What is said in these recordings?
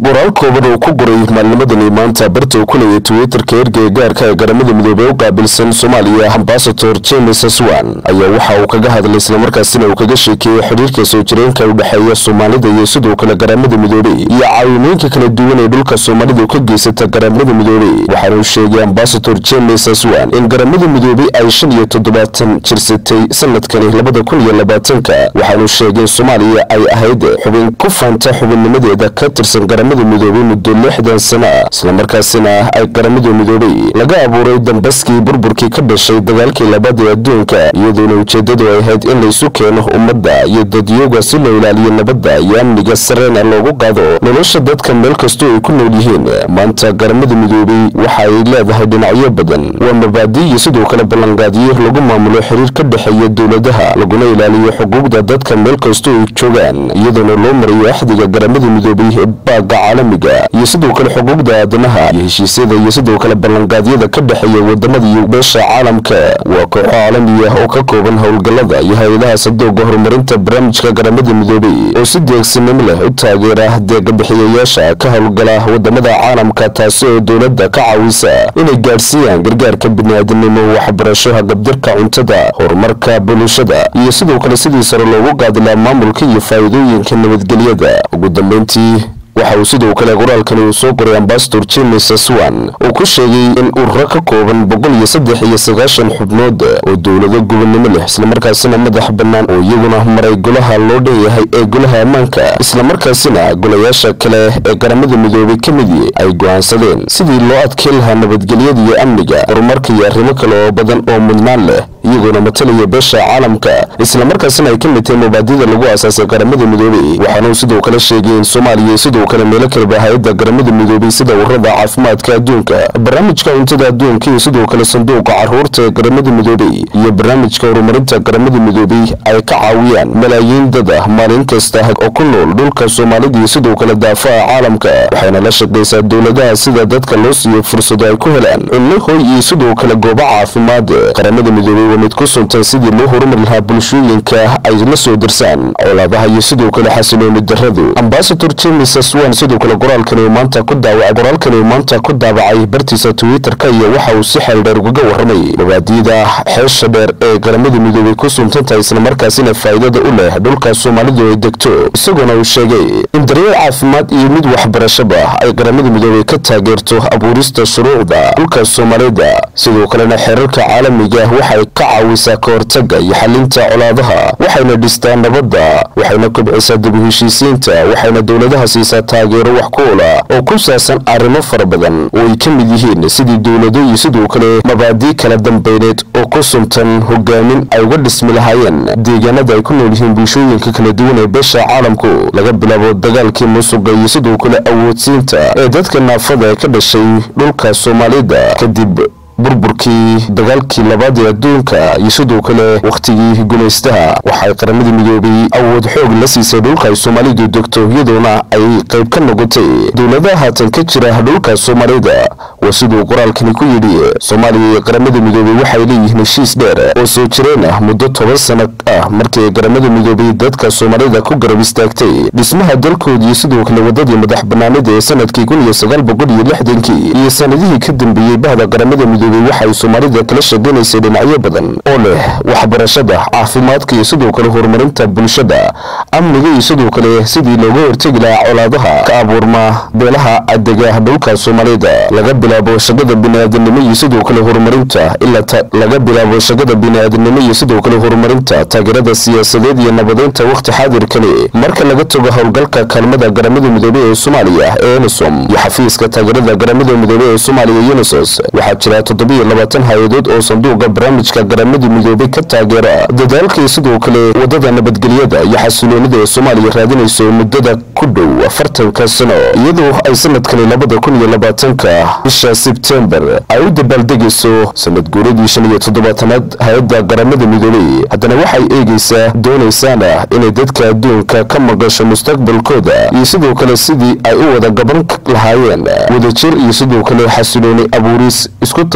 qoraal kooban uu ku qoray maalnimadani maanta barta uu ku leeyay twitterka ergeyga gaarka ee garamada midoobey u qaabilsan soomaaliya ambasador james aswan ayaa waxa uu kaga hadlay islamarkaasina uu kaga sheekeeyey xidhiirka soo jireenka u dhexeeya soomaalida iyo sidoo kale garamada midoobey iyo caawimooyinka kala duwan ee dhulka soomaalida ka geysata garamada midoobey waxaana uu sheegay ambasador james aswan in garamada midoobey ay shan iyo toddobaatan jirsatay sanadkani labada kun iyo labaatanka waxaanuu sheegay soomaaliya ay ahayd xubin ku faanta xubinnimadeeda ka tirsan garamada midoobey muddo lixdan sana islamarkaasina ay garamada midoobey laga abuuray dambaskii burburkii ka dhashay dagaalkii labaad ee adduunka iyadoona ujeedadu ay ahayd in laysu keeno ummadda iyo dadyoga si loo ilaaliyo nabadda iyo amniga sareena loogu qaado nolosha dadka meel kastoo ay ku nool yihiin maanta garamada midoobey waxa ay leedahay dhinacyo badan waa mabaadi iyo sidoo kale ballanqaadiyo lagu maamulo xiriir ka dhexeeya dowladaha laguna ilaaliyo xuquuqda dadka meel kastoo ay joogaan iyadoona loo marayo axdiga garamada midoobey ee baaga caalamiga iyo sidoo kale xuquuqda aadamaha iyo heshiisyada iyo sidoo kale ballanqaadyada ka dhexeeya wadamada iyo beesha caalamka waa kooxo caalami ah oo ka kooban howlgallada iyo hay-adaha sadooga horumarinta barnaamijka garamada midoobey oo si deegsinimo leh u taageera deegabixiyayaasha ka howlgala wadamada caalamka taasi oo dowladda ka caawisa inay gaadhsiiyaan gargaarka bini'aadanimo waxbarasho hagabdirka cuntada horumarka bulshada iyo sidoo kale sidii sare loogu qaadilaa maamulka iyo faa'iidooyinka nabadgelyada ugu dambeyntii waxa uu sidoo kale qoraalkani uu soo qoray ambasador james aswan uu ku sheegay in ururo ka kooban boqol iyo saddex iyo sagaashan xubnood oo dowlado gobonnimo leh islamarkaasina madax bannaan oo iyaguna maray golaha loo dhanyahay ee golaha ammaanka islamarkaasina golayaasha kale ee garamada midoobey ka midii ay go'aansadeen sidii loo adkeyn lahaa nabadgelyada iyo amniga horumarka iyo arrimo kale oo badan oo mudnaan leh iyagoona matalaya beesha caalamka islamarkaasina ay ka mid tahay mabaadida lagu aasaasay garamada midoobey waxaanuu sidoo kale sheegay in soomaaliya sidoo kale meelo kaleba hay-adda garamada midoobey sida warada caafimaadka adduunka barnaamijka cuntada adduunka iyo sidoo kale sanduuqa caruurta ee garamada midoobey iyo barnaamijka horumarinta garamada midoobey ay ka caawiyaan malaayiin dad ah maalin kasta oo ku nool dhulka soomaalida iyo sidoo kale daafaha caalamka waxayna la shaqaysaa dowladaha sida dadka loo siiyo fursado ay ku helaan cunno hoy iyo sidoo kale goobo caafimaad garamada midoobey waa mid ku suntan sidii loo horumari lahaa bulshooyinka ay la soo dirsaan colaadaha iyo sidoo kale xasilooni darradu ambasador james aswan sidoo kale qoraalkani uu maanta ku daawacay qoraalkani uu maanta ku daabacay bartiisa twitterka iyo waxa uu si xeel dheer ugaga warramay mabaadiida xeesha dheer ee garamada midoobey ku suntantahay islamarkaasina faa'iidada u leh dhulka soomaalidu ay degto isagoona uu sheegay in daryeel caafimaad iyo mid waxbarashaba ay garamada midoobey ka taageerto abuurista shuruucda dhulka soomaalida sidoo kalena xeerarka caalamiga waxay ka caawisaa ka hortaga iyo xalinta colaadaha waxayna dhistaa nabadda waxayna kobcisaa dib u heshiisiinta waxayna dowladaha siisaa taageero wax ku ola oo ku saabsan arrimo fara badan oo ay ka mid yihiin sidii dowlado iyo sidoo kale mabaadii kala dambeyneed oo ku suntan hogaamin ay uga dhismi lahaayeen deegaanada ay ku nool yihiin bulshooyinka kala duwan ee beesha caalamku laga bilaabo dagaalkii musuqa iyo sidoo kale awoodsiinta ee dadka naafada ee ka dhashay dhulka soomaalida kadib burburkii dagaalkii labaad ee adduunka iyo sidoo kale wakhtigii gumaystaha waxay qaramada midoobay awood xoog la siisay dhulka ay soomaalidu degto iyadoona ay qayb ka noqotay dowladaha haatan ka jira dhulka soomaalida waa siduu qoraalkani ku yidhi soomaaliya iyo qaramada midoobey waxay leeyihiin heshiis dheer oo soo jireen ah muddo toban sano ah markii qaramada midoobey dadka soomaalida ku garab istaagtay dhismaha dalkoodii iyo sidoo kale wadadii madax banaanida ee sanadkii kun iyo sagaal boqol iyo lixdankii iyo sanadihii ka dambeeyey bahda qaramada midoobey waxay soomaalida kala shaqaynaysay dhinacyo badan oo leh waxbarashada caafimaadka iyo sidoo kale horumarinta bulshada amniga iyo sidoo kale sidii looga hortegi lahaa colaadaha ka abuurma beelaha adega dhulka soomaalida laga bilaabo shaqada bini'aadanimo iyo sidoo kale horumarinta ilaa laga bilaabo shaqada bini'aadanimo iyo sidoo kale horumarinta taageerada siyaasadeed iyo nabadeynta wakhti xaadirkani marka laga tago howlgalka kaalmada garamada midoobey ee soomaaliya ee enisom iyo xafiiska taageerada garamada midoobey ee soomaaliya unisos waxaa jira toddobiyo labaatan hay-adood oo sanduuqa barnaamijka garamada midoobey ka taageera dadaalka iyo sidoo kale wadada nabadgelyada iyo xasiloonida ee soomaaliya raadinayso muddada ku dhow afartanka sano iyadoo ay sanadkani labada kun iyo labaatanka bisha sebtembar ay u dabaaldegayso sanad guuradii shan iyo toddobaatanaad hay-adda garamada midoobey haddana waxay eegaysaa doonaysaana inay dadka adduunka ka maqasho mustaqbalkooda iyo sidoo kale sidii ay u wada gaban lahaayeen wadajir iyo sidoo kale xasilooni abuuris isku tash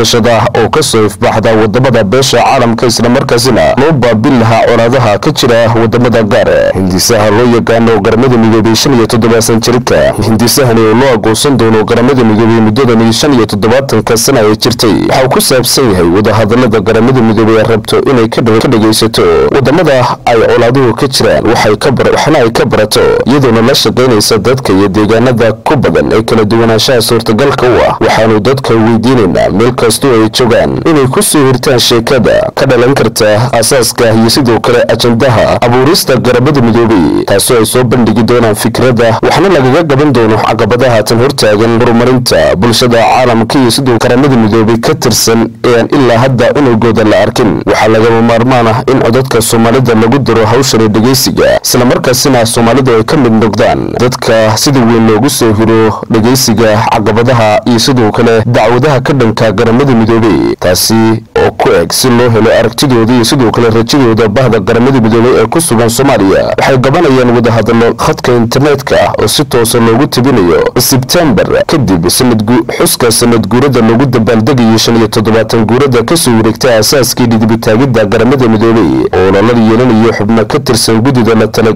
dayashada oo kasoo ifbaxda wadamada beesha caalamka islamarkaasina loo baabil lahaa colaadaha ka jira wadamada gaar hindisaha loo yaqaano garamada midoobay shan iyo toddobaatan jirka hindisahani oo loo agoosan doono garamada midoobay muddadani shan iyo toddobaatanka sana ay jirtay waxa uu ku saabsan yahay wadahadalada garamada midoobay ay rabto inay ka dhegaysato wadamada ay colaaduhu ka jiraan waxna ay ka barato iyadoona la shaqaynaysa dadka iyo deegaanada ku badan ee kala duwanaanshaha suurtagalka u ah waxaanu dadka weydiinaynaa meel kastoo ay joogaan inay ku soo hirtaan sheekada ka dhalan karta aasaaska iyo sidoo kale ajandaha abuurista garamada midoobay taasoo ay soo bandhigi doonaan fikradda waxna lagaga gaban doono caqabadaha tan hortaagan horumarinta bulshada caalamka iyo sidoo garamada midoobay ka tirsan ee aan ilaa hadda unugooda la arkin waxaa lagama maarmaan ah in codadka soomaalida lagu diro hawshani dhegaysiga islamarkaasina soomaalidu ay ka mid noqdaan dadka sida weyn loogu soo hiro dhegaysiga caqabadaha iyo sidoo kale dacwadaha ka dhanka garamada midoobey taasi oo ku eg si loo helo aragtidooda iyo sidoo kale rajadooda bahda garamada midoobey ee ku sugan soomaaliya waxay gabanayaan wadahadallo khadka internetka oo si toosa loogu tabinayo sebtembar kadib xuska sanad guurada loogu dabaaldegayo shan iyo toddobaatan guurada kasoo wareegtay aasaaskii dhidibitaagidda garamada midoobey oo lala yeelanayo xubno ka tirsan gudida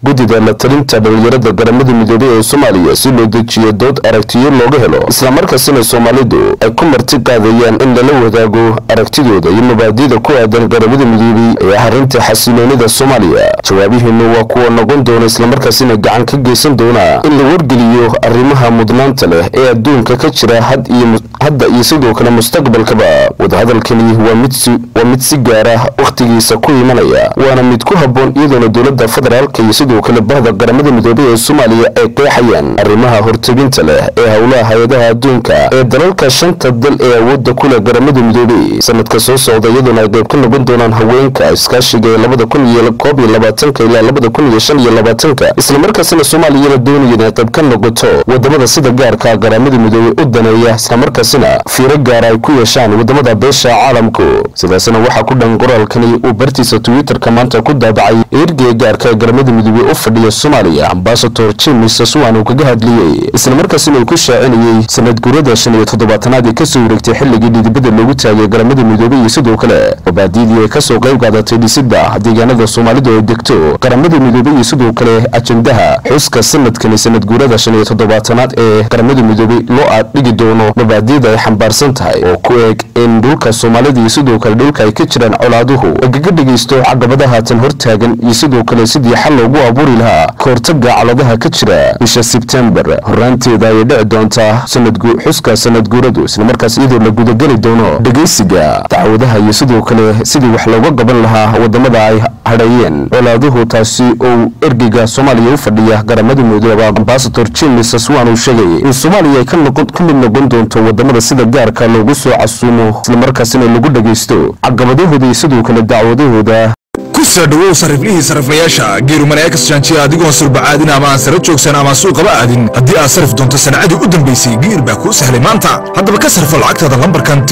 la talinta dhalinyarada garamada midoobey ee soomaaliya si loo dejiyo dood aragtiyo looga helo islamarkaasina soomaalidu ay ku marti qaadayaan in lala wadaago aragtidooda iyo mabaadida ku aadan garamada midoobey ee arrinta xasiloonida soomaaliya jawaabihiinu waa kuwa noqon doona islamarkaasina gacan ka geysan doona in la wargeliyo arrimaha mudnaanta leh ee adduunka ka jira hadda iyo sidoo kale mustaqbalkaba wadahadalkani waa mid si gaara wakhtigiisa ku imanaya waana mid ku habboon iyadoona dowladda federaalka iyo sidoo kale bahda garamada midoobey ee soomaaliya ay qeexayaan arrimaha hortebinta leh ee howlaha hay-adaha adduunka ee dalalka shanta dal ee awoodda ku leh garamada midoobey sanadka soo socda iyadoona ay qayb ka noqon doonaan haweenka iskaashiga ee labada kun iyo koob iyo labaatanka ilaa labada kun iyo shan iyo labaatanka islamarkaasina soomaaliyana doonaya inay qayb ka noqoto wadamada sida gaarka garamada midoobey u daneeya islamarkaasina fiiro gaara ay ku yeeshaan wadamada beesha caalamku sidaasna waxaa ku dhan qoraalkani uu bartiisa twitterka maanta ku daabacay ergey gaarka ee garamada midoobey u fadhiya soomaaliya ambasador james saswan uu kaga hadliyey islamarkaasina uu ku shaacinayey sanad guurada shan iyo toddobaatanaad ee kasoo wareegtay xilligii dhidibada loogu taagay garamada midoobey iyo sidoo kale mabaadiidii ay kasoo qayb qaadatay dhisidda deegaanada soomaalidu ay degto garamada midoobey iyo sidoo kale ajandaha xuska sanadkani sanad guurada shan iyo toddobaatanaad ee garamada midoobey loo aadhigi doono mabaadiida ay xambaarsan tahay oo ku eeg in dhulka soomaalida iyo sidoo kale dhulka ay ka jiraan colaaduhu lagaga dhegaysto caqabadaha tan hortaagan iyo sidoo kale sidii xal loogu abuuri lahaa kahortaga caladaha ka jira bisha sebtembar horaanteeda ayay dhici doontaa xuska sanad guuradu islamarkaas iyadoo la gudageli doono dhegaysiga dacwadaha iyo sidoo kale sidii wax looga gaban lahaa wadamada ay hadhayeen colaaduhu taasi oo ergeyga soomaaliya u fadhiya garamada midoobey ambasador james saswan uu sheegay in soomaaliya ay ka mid noqon doonto wadamada sida gaarka loogu soo casuumo islamarkaasina lagu dhagaysto caqabadahooda iyo sidoo kale dacwadahooda kusoo dhawow sariflihii sariflayaasha geerumaneekas jaanjiya adigoon surbacaadin ama aan sara joogsan ama suuqaba aadin haddii aad sarif doonto sanacadii u dambaysay geer baa kuu sahlay maanta haddaba ka sarfo lacagtaada lambarkan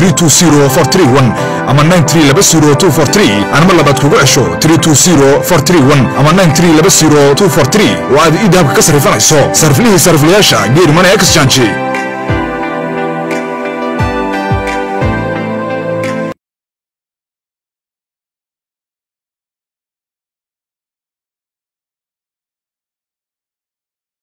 ama anma labaad kugu cesho ama oo aad ii dahabka ka sarifanayso sariflihii sariflayaasha geerumaneekas jaanji